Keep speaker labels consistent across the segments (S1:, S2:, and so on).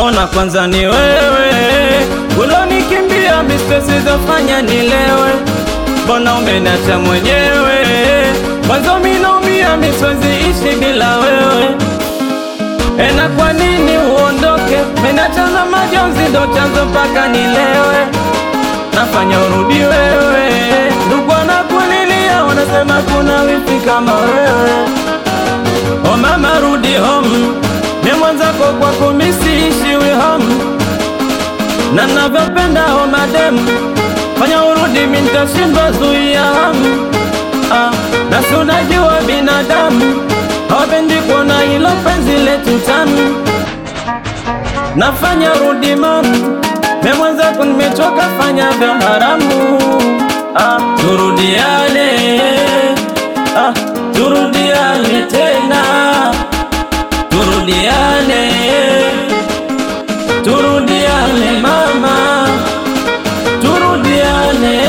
S1: Ona kwanza ni wewe ulonikimbia, mistresi zafanya nilewe, mbona umeniacha mwenyewe? Mwanzo mimi naumia, mimi siwezi ishi bila wewe. Ena kwa nini uondoke? Menacha na majonzi, ndo chanzo mpaka nilewe. Nafanya urudi wewe, ndugu wanakulilia, wanasema kuna wifi kama wewe. O mama, rudi home, mimi mwenzako kwako mimi siishiwi home, na navyopenda o madem, fanya urudi, mimi nitashindwa zuia hamu. Ah, na si unajua binadamu hawapendi kuona hilo penzi letu tamu. Nafanya rudi mamu, mimi mwenzako nimechoka, fanya vya haramu. Ah, turudiane, ah, turudiane tena, turudiane, turudiane mama, turudiane.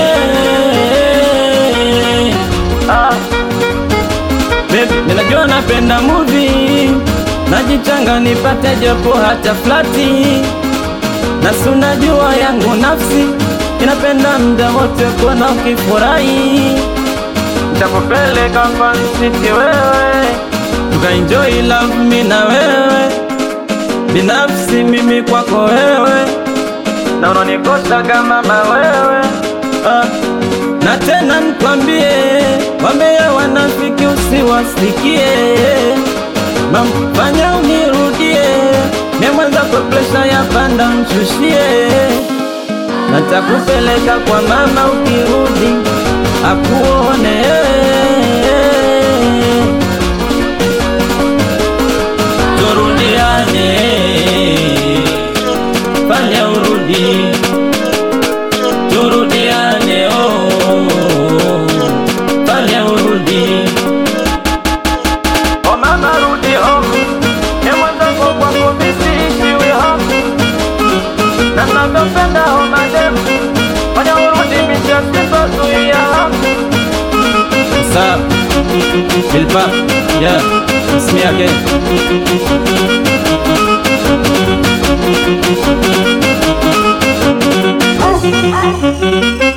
S1: Ah. Babe, ninajua napenda movie, najichanga nipate japo hata flati, na si unajua yangu nafsi inapenda muda wote kuona ukifurahi. Nitakupeleka Fun City wewe, tukaenjoy love mimi na wewe, binafsi mimi kwako wewe, na unanikosha kama mama wewe ah. Na tena nikwambie, wambea wanafiki usiwasikie, mamfanya unirudie, mie mwenzako presha ya panda mshushie, natakupeleka kwa mama ukirudi akuone turudiane, fanya urudi turudiane, oh, fanya urudi. Oh mama, rudi home, ni mwenzako kwako mimi siishiwi home, na navyopenda oh madem, fanya urudi, mimi sitashindwa zuia hamu. Sir, Philippa, yeah, it's me again.